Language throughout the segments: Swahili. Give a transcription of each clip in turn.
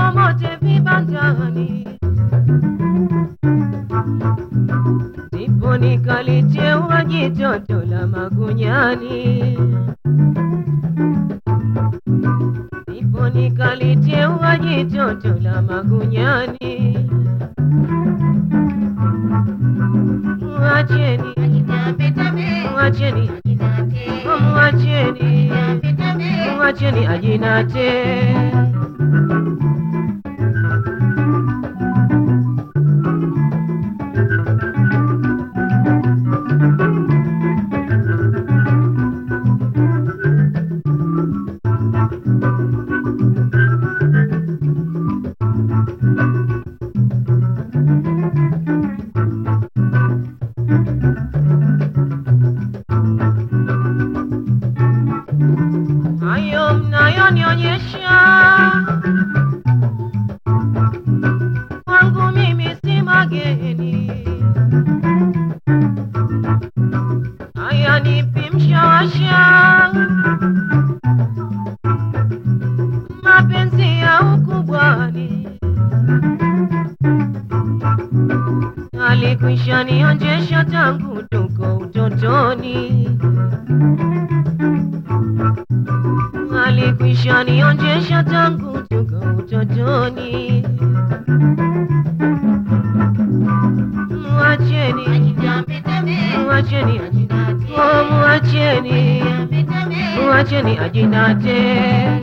mote vibandani, ndipo nikaliteua jitoto la magunyani, ndipo nikaliteua jitoto la magunyani. Mwacheni, mwacheni, mwacheni, mwacheni ajinate. hayo mnayonionyesha kwangu mimi si mageni, haya nipi mshawasha mapenzi ya ukubwani alikwisha nionjesha tangu tuko utotoni alikwisha nionjesha tangu tuko utotoni. Mwacheni, mwacheni, oh, mwacheni, mwacheni ajinate.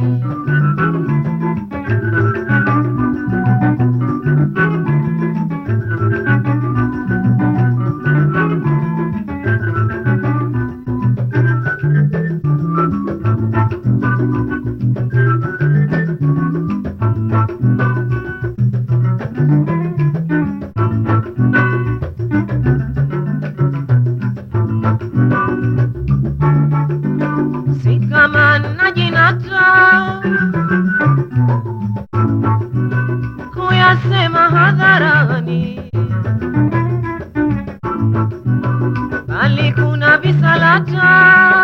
si kama najinata kuyasema hadharani, bali kuna visalata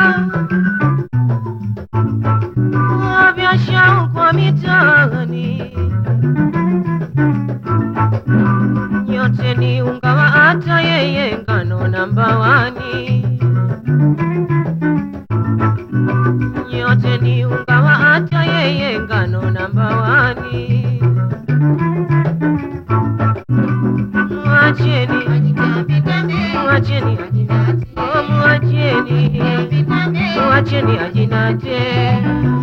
vya shauku mitaani. Nyote ni unga wa hata yeye ngano namba wani nyote ni unga wa hata yeye ngano namba wani. Mwacheni, mwacheni, oh, mwacheni, mwacheni ajinate.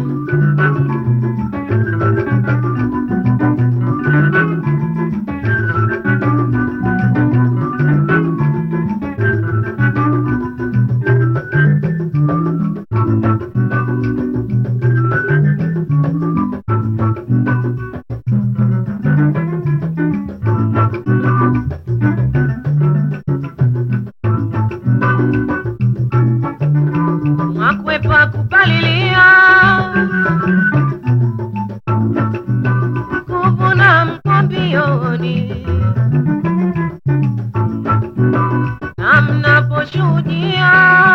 Mwakwepa kupalilia kuvuna mkwambioni na mnaposhuhudia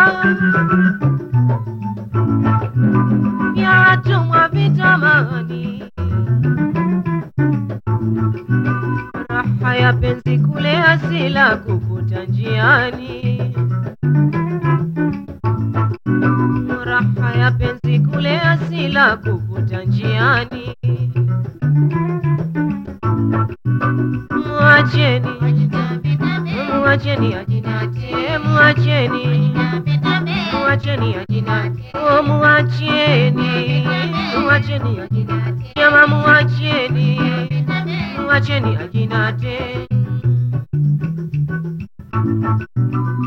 vya watumwa vitamani raha ya penzi kule asila kukuta njiani raha ya penzi kule asila kukuta njiani. Mwacheni, mwacheni ajinate, mwacheni, mwacheni ajinate, oh, mwacheni, mwacheni ajinate, jama, mwacheni, mwacheni ajinate.